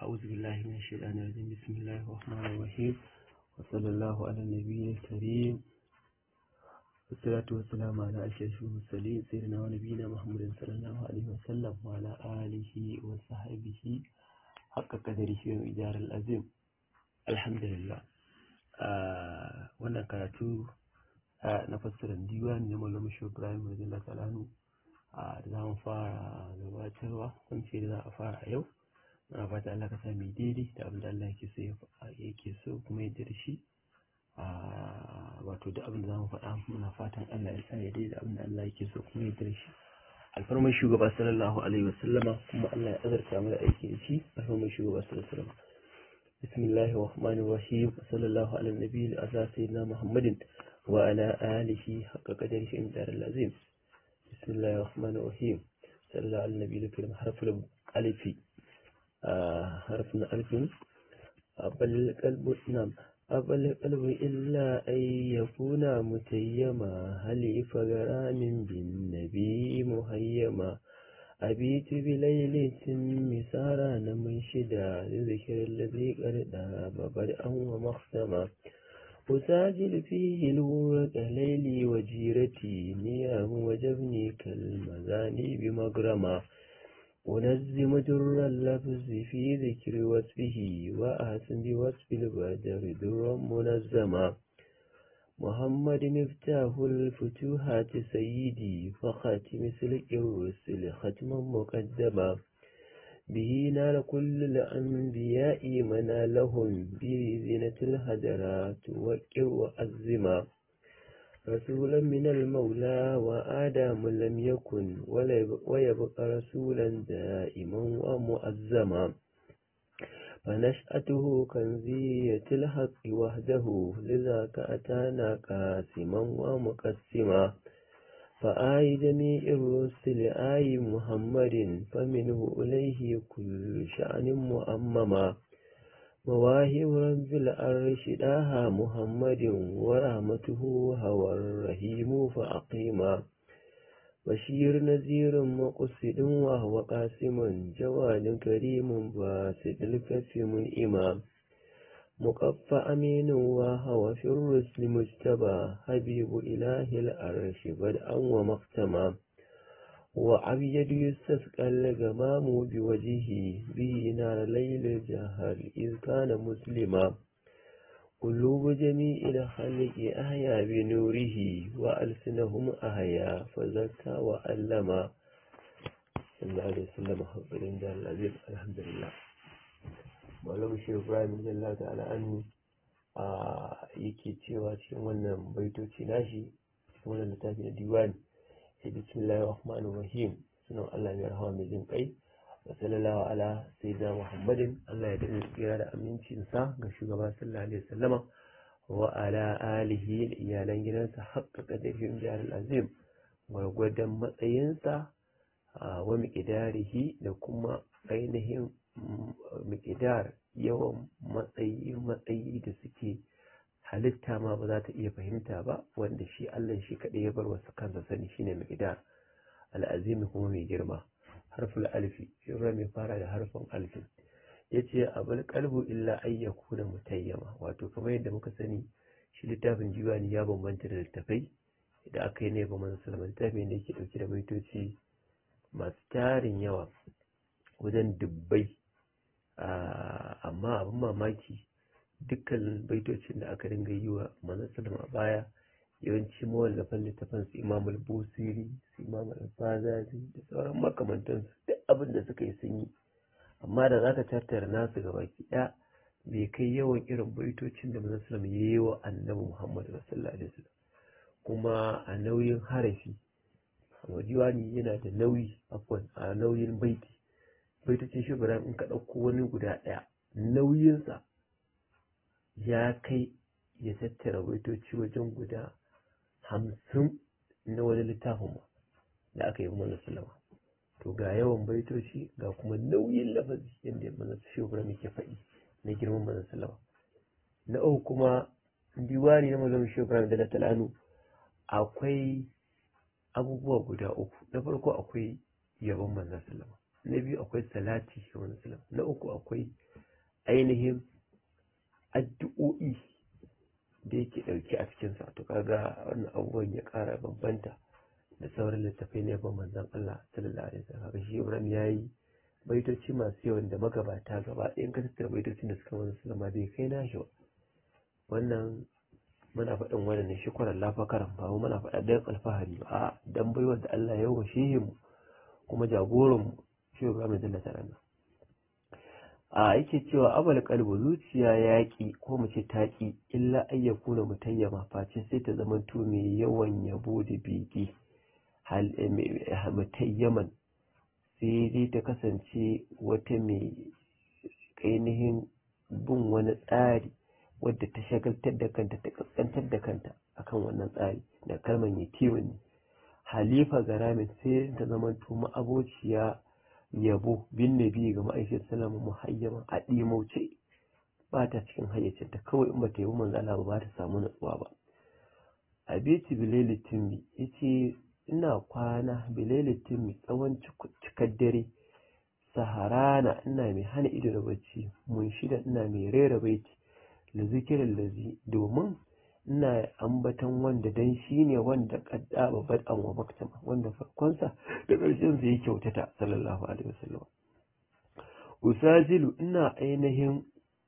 أعوذ بالله من الشيطان الرجيم بسم الله الرحمن الرحيم وصلى الله على النبي الكريم والصلاة والسلام على أشرف المرسلين سيدنا ونبينا محمد صلى الله عليه وسلم وعلى آله وصحبه حق قدره وإدار العظيم الحمد لله wannan karatu na fassarar diwan na malamu shi ibrahim radiyallahu ta'ala anhu da za mu fara gabatarwa kun ce da za a fara a yau muna fata Allah ka sa mu daidai da abin da Allah yake so yake so kuma yadda da shi wato da abin da za mu faɗa muna fatan Allah ya sa ya daidai da abin da Allah yake so kuma yadda da shi alfarmar shugaba sallallahu alaihi wasallama kuma Allah ya azarta mu da aiki da shi alfarmar shugaba sallallahu alaihi wasallama بسم الله الرحمن الرحيم صلى الله على النبي الأعلى سيدنا محمد وعلى آله حق قدره إمدار العظيم بسم الله الرحمن الرحيم صلى الله على النبي الكريم حرف الألف آه حرف الألف أبل القلب نعم أبل القلب إلا أن يكون متيما هل فغرام بالنبي مهيما أبيت بليل مسارا منشدا لذكر الذي قد داب بدءا ومختما أساجل فيه الورق ليلي وجيرتي نيام وجبني كالمزاني بمغرما أنزم در اللفظ في ذكر وصفه وأحسن بوصف البدر درا منزما محمد مفتاح الفتوحات سيدي فخاتم سلك الرسل ختما مقدما به نال كل الأنبياء منالهم بزينة الهدرات وكر وأزما رسولا من المولى وآدم لم يكن ويبقى رسولا دائما ومؤزما فنشأته كنزية الحق وحده لذاك أتانا قاسما ومقسما فآي جميع الرسل آي محمد فمنه إليه كل شأن مؤمما مواهب رب العرش داها محمد ورحمته هوى الرحيم فأقيما بشير نذير مقصد وهو قاسم جواد كريم باسد الكف منئما مقف أمين وهو في الرسل مجتبى حبيب إله العرش بدءا ومختما وعبيد يستسقى الغمام بوجهه به نار ليل الجهر إذ كان مسلما قلوب جميع الخلق أحيا بنوره وألسنهم أحيا فزكى وألما صلى الله عليه وسلم حق العزيز الحمد لله malam shi ibrahim jalla ta'ala anhu a yake cewa cikin wannan baitoci nashi cikin wannan littafi na diwani sai bismillahir rahmanir rahim sunan Allah mai rahama mai jin kai wa sallallahu ala sayyidina muhammadin Allah ya dade tsira da amincin sa ga shugaba sallallahu alaihi wasallama wa ala alihi da iyalan gidansa haqqa qadarihim jahal azim gwargwadon matsayinsa wa miqdarihi da kuma ainihin mikidar yawan matsayi matsayi da suke halitta ma ba za ta iya fahimta ba wanda shi Allah shi kaɗai ya bar wasu kansa sani shine mikidar al'azimi kuma mai girma harful alfi shirra mai fara da harfin alfin ya ce abul kalbu illa ayyaku da mutayyama wato kamar yadda muka sani shi littafin jiwani ya bambanta da littafai da aka yi ne ba manzo salman littafi da yake dauke da baitoci masu tarin yawa wajen dubbai amma abin mamaki dukkan baitocin da aka dinga yi wa manzon a baya yawanci mawallafan littafin su imam al-busiri su imam al-fazari da sauran makamantansu duk abin da suka yi sun yi amma da zaka tattara nasu gaba ki ɗaya bai kai yawan irin baitocin da manzon sallam ya yi wa annabi muhammad sallallahu alaihi wasallam kuma a nauyin harafi diwani yana da nauyi afwan a nauyin baiti baitocin shi ibrahim in ka ɗauko wani guda ɗaya nauyinsa ya kai ya tattara baitoci wajen guda hamsin na wani littafin ma da aka yi mana salama to ga yawan baitoci ga kuma nauyin lafazi yadda mana shi ibrahim ke faɗi na girman mana salama na uku kuma diwani na malamin shi ibrahim da talanu akwai abubuwa guda uku na farko akwai yabon manzon sallama na biyu akwai salati ga manzon sallama na uku akwai ainihin addu'o'i da yake ɗauke a cikinsa to kaga wannan abubuwan ya ƙara bambanta da sauran littattafai na yabon manzon Allah sallallahu alaihi wasallam kaga shi Ibrahim yayi baitoci masu yawan da magabata gaba ɗayan ka tattara baitocin da suka manzo sallama bai kai nashi ba wannan muna faɗin wannan ne shukran la fakaran ba muna faɗa dan alfahari ba a dan baiwar da Allah ya yi wa shehin mu kuma jagoran mu shi Ibrahim Jalla ta'ala a yake cewa abal kalbu zuciya yaƙi ko mu ce taƙi illa ayyaku na mutayyama face sai ta zama to mai yawan yabo da bege mutayyaman sai dai ta kasance wata mai ainihin bin wani tsari wadda ta shagaltar da kanta ta kaskantar da kanta akan wannan tsari da kalmar yatimin ne halifa garamin sai ta zama to ma'abociya yabo bin nabi ga ma'aikin salama muhayyaman a ɗimauce ba ta cikin hayyacinta kawai in ba ta yi manzo Allah ba ta samu natsuwa ba abiti bilali timmi yace ina kwana bilali timmi tsawon cikar dare saharana ina mai hana ido da bacci mun shida ina mai rera baiti da zikirin lazi domin ina ambatan wanda dan shi ne wanda kadda babban an wa maktama wanda farkonsa da ƙarshen zai kyautata sallallahu alaihi wasallam usajilu ina ainihin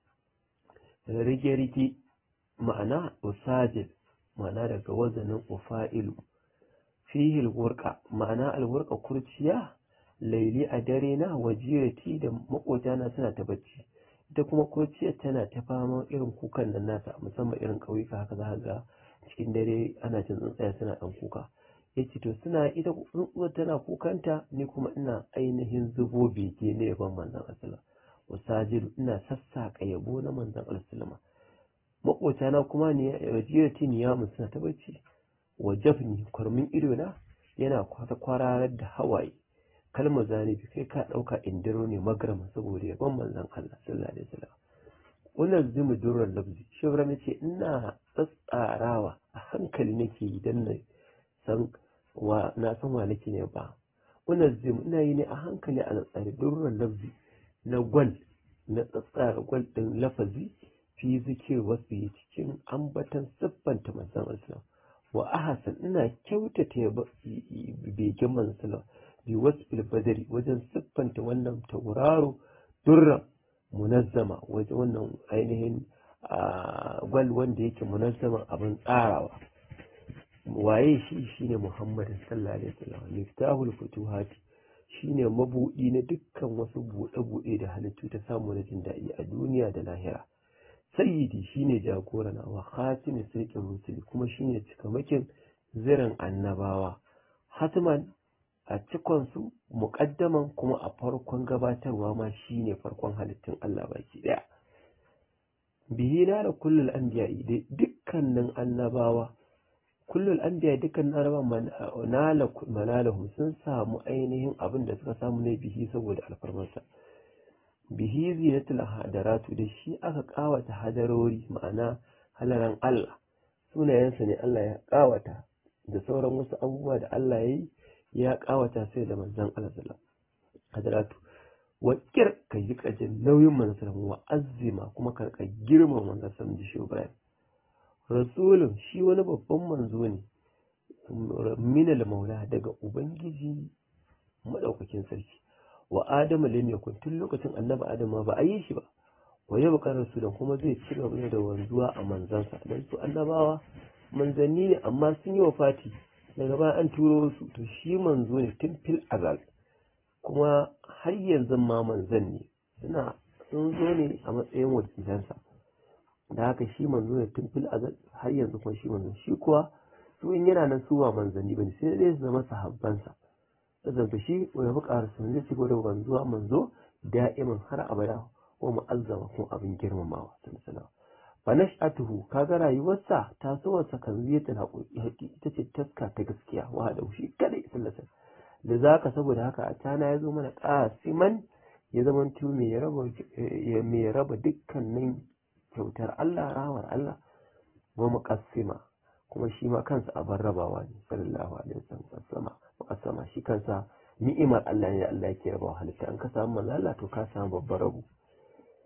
rige-rige ma'ana usajil ma'ana daga wazanin ufa'ilu fihil wurka ma'ana alwurka kurciya laili a dare na wajirati da makotana suna ta bacci ita kuma kurciyar tana ta fama irin kukan nan nasa musamman irin ƙauyuka haka za ga cikin dare ana jin tsuntsaye suna ɗan kuka ya ce to suna ita tsuntsuwar tana kukanta ni kuma ina ainihin zubo bege na yaban manzan asala wasajiru ina sassaƙa yabo na manzan asalama maƙotana kuma ne wajirati niyamun suna ta bacci wajabni kwarmin idona yana kwata kwararar da hawaye kalmar zanibi kai ka ɗauka indiro ne magrama saboda yaban manzon Allah sallallahu alaihi wasallam wannan zimu durran lafzi shi ibrahim ce ina tsatsarawa a hankali nake yi dan na san wa na san wa nake ne ba wannan zimu ina yi ne a hankali a tsare durran lafzi na gwal na tsatsara gwal din lafazi fi zikir wasu yi cikin ambatan siffanta manzon Allah wa ahasan ina kyautata begen manzon bi wasfil badari wajen siffanta wannan tauraro durra munazzama wajen wannan ainihin gwal wanda yake munazzama abin tsarawa waye shi shine muhammadin sallallahu alaihi wasallam miftahul futuhati shine mabudi na dukkan wasu buɗe-buɗe da halittu ta samu na jin daɗi a duniya da lahira sayyidi shine jagorana wa khatimin sirkin rusuli kuma shine cikamakin zirin annabawa hatman a cikonsu muƙaddaman kuma a farkon gabatarwa ma shine farkon halittun Allah baki ɗaya. bihi na da kullul anbiya da dukkanin annabawa kullul anbiya dukkanin annabawa nala manalahum sun samu ainihin abin da suka samu ne bihi saboda alfarmarsa bihi zinatul hadaratu da shi aka kawata hadarori ma'ana halaran Allah sunayensa ne Allah ya kawata da sauran wasu abubuwa da Allah ya yi ya kawata sai da manzon Allah sallallahu hadaratu wa kir ka yi kajin nauyin manzon wa azima kuma ka ka girma manzon sallallahu ji Ibrahim rasulun shi wani babban manzo ne minal maula daga ubangiji madaukakin sarki wa adamu lam yakun tun lokacin annabi adamu ba a yi shi ba wa ya buƙar rasulun kuma zai ci gaba da wanzuwa a manzansa dan su annabawa manzanni ne amma sun yi wafati daga baya an turo su to shi manzo ne tun fil azal kuma har yanzu ma manzan ne suna sun zo ne a matsayin wakilansa da haka shi manzo ne tun fil azal har yanzu kuma shi manzo shi kuwa su in yana nan su ba manzanni bane sai dai su zama sahabbansa saboda shi wani buƙar sun zai ci da wanzuwa manzo da'iman har abada ko mu'azzama ko abin girmamawa sallallahu fa nash'atuhu kaga rayuwarsa tasowarsa kan ziyatul haqiqi ita ce taska ta gaskiya wa da shi kada sallallahu da zaka saboda haka a tana yazo mana qasiman ya zama tu mai raba mai raba dukkanin kyautar Allah rawar Allah wa muqassima kuma shi ma kansa abin rabawa ne sallallahu alaihi wasallam muqassama shi kansa ni'imar Allah ne Allah yake rabawa halitta an ka samu manzo Allah to ka samu babbar rabo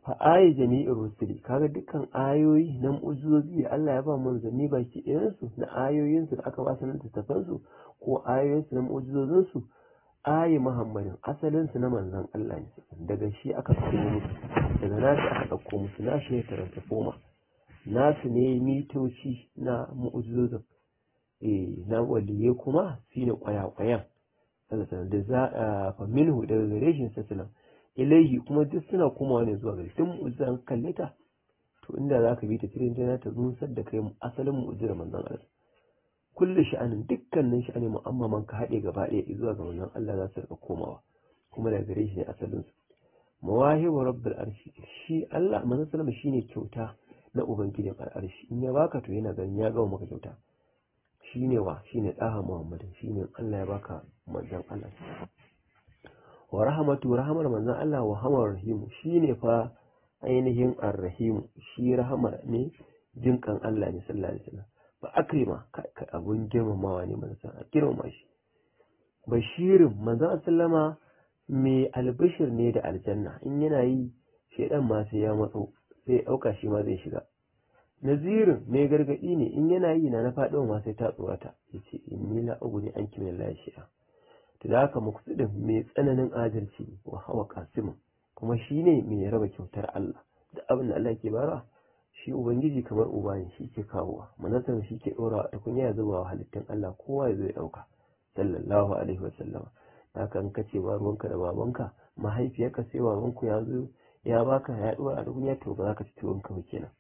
fa ayi jami'ir rusuli kaga dukkan ayoyi na mu'ujizozi da Allah ya ba manzanni baki ɗayan su na ayoyin su da aka ba su na littattafan su ko ayoyin su na mu'ujizozin su ayi Muhammadin asalin su na manzon Allah ne daga shi aka ɗauko musu daga nashi aka ɗauko musu nashi ne taranta foma nasu ne mitoci na mu'ujizozin eh na waliye kuma shine kwaya-kwayan da za a fa minhu daga gare shi sallallahu ilaihi kuma duk suna komawa ne zuwa gare tun mu'jizan kalle ta to inda za ka bi ta cikin jana ta nusar da kai asalin mu'jizar manzon Allah kullu sha'anin dukkanin sha'ani mu'ammaman ka haɗe gaba ɗaya zuwa ga manzon Allah za su rika komawa kuma daga gare shi ne asalin su mawahibu rabbul arshi shi Allah manzon sallama shine kyauta na ubangijin al'arshi in ya baka to yana ganin ya gama maka kyauta shine wa shine daha muhammadin shine Allah ya baka manzon Allah wa rahmatu rahmar manzon Allah wa hamar rahimu shine fa ainihin arrahimu shi rahama ne jinkan Allah ne sallallahu alaihi wasallam ba akrima ka abun girmamawa ne manzon a girmama shi bashirin manzon sallama mai albishir ne da aljanna in yana yi shedan ma sai ya matso sai ya dauka shi ma zai shiga nazirin mai gargadi ne in yana yi na na faɗo ma sai ta tsorata yace inni la ugni anki min la shi'a to da haka muqsidin mai tsananin adalci wa hawa kasimin kuma shine mai raba kyautar Allah da abin da Allah ke bara shi ubangiji kamar uba ne shi ke kawowa manasar shi ke dora ta kunya ya zuba wa halittun Allah kowa ya zo ya dauka sallallahu alaihi wasallama haka in kace ba ruwanka da babanka mahaifiyarka sai babanku ya zo ya baka ya dora a duniya to ba za ka ci tuwonka ba kenan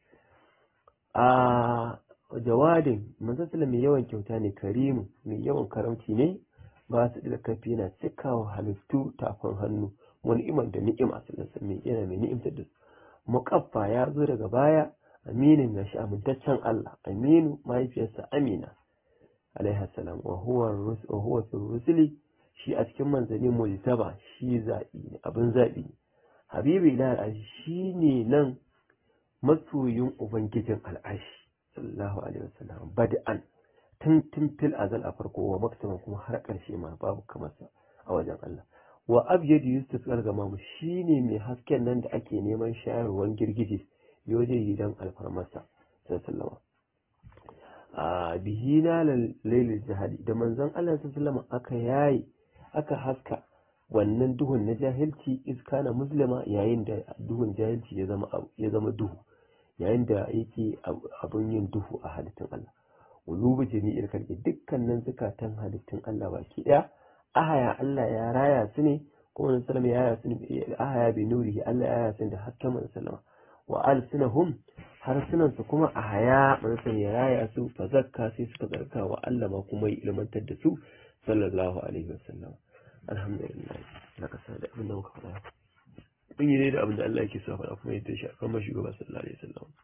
a jawadin manzon mai yawan kyauta ne karimu mai yawan karamci ne ba su da kafi yana cikawa halittu tafin hannu wani iman da ni'ima sallallahu mai yana mai ni'imtar da su muqaffa ya zo daga baya aminin ya shi amintaccen Allah aminu mahaifiyarsa amina alaihi salam wa huwa wa huwa fi rusuli shi a cikin manzanni mujtaba shi zabi abin zabi habibi ila shi ne nan masoyin ubangijin al'ashi sallallahu alaihi wasallam bad'an tun tun fil azal a farko wa maktaban kuma har ƙarshe ma babu kamar sa a wajen Allah wa abyad yusuf al-gamam shine mai hasken nan da ake neman shayarwan girgije yoje gidan alfarmarsa sallallahu a bihina lailil jahali da manzon Allah sallallahu aka yayi aka haska wannan duhun na jahilci iska na muslima yayin da duhun jahilci ya zama ya zama duhu yayin da yake abun yin duhu a halittun Allah ulubu jami'ir kalbi dukkanin zukatan halittun Allah baki daya ahaya Allah ya raya su ne kuma nan sallama ya raya su ne ahaya bi nurihi Allah ya raya su da hasken man sallama wa alsinahum harsunan su kuma ahaya man ya raya su fa zakka sai suka zarka wa Allah ma kuma ya ilmantar da su sallallahu alaihi wasallam alhamdulillah laka sa da abin da muka faɗa mun yi ne da abin da Allah yake so faɗa kuma yadda shi a kan shugaba sallallahu alaihi wasallam